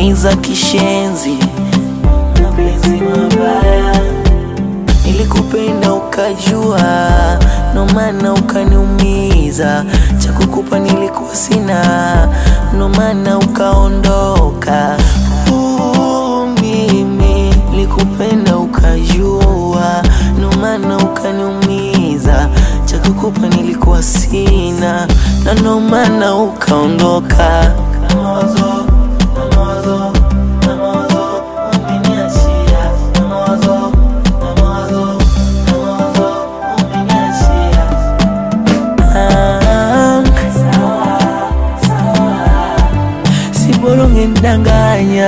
kuniumiza kishenzi, mapenzi mabaya. Nilikupenda ukajua, ndo maana ukaniumiza. Cha kukupa nilikuwa sina, ndo maana ukaondoka. Uh, mimi nilikupenda ukajua, ndo maana ukaniumiza. Cha kukupa nilikuwa sina, na ndo maana ukaondoka. Mawazo, mawazo, mawazo, umeniachia. Mawazo, mawazo, mawazo, umeniachia. Ah, si bora ungenidanganya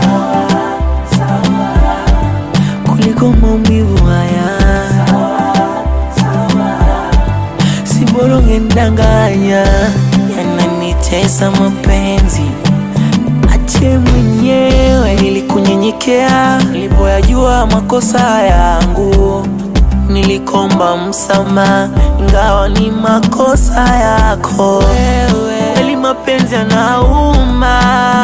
kuliko maumivu haya. Si bora ungenidanganya, yananitesa mapenzi. Ache mwenyewe, nilikunyenyekea nilipoyajua makosa yangu, nilikomba msamaha ingawa ni makosa yako wewe. Kweli mapenzi yanauma,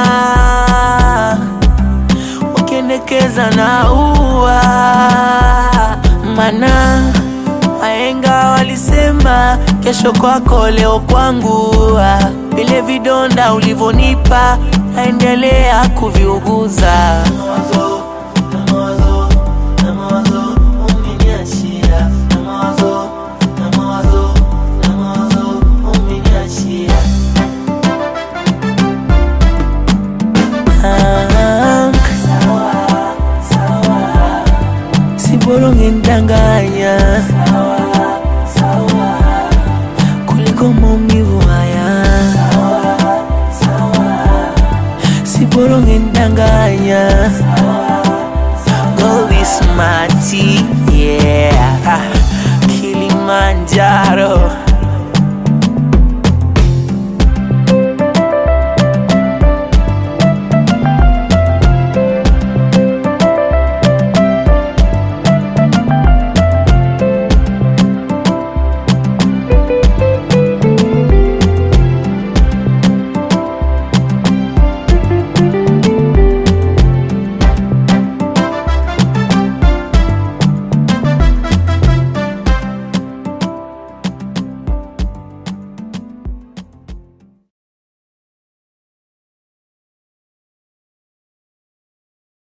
ukiendekeza na ua mana wahenga walisema kesho kwako leo kwangu. Ah, Vile vidonda ulivyonipa naendelea kuviuguza. Mawazo, na mawazo, na mawazo, umeniachia. Na mawazo, na mawazo, na mawazo, umeniachia. Ah, si bora ungenidanganya kuliko maumivu haya. Si bora ungenidanganya Gold is my tea, yeah Kilimanjaro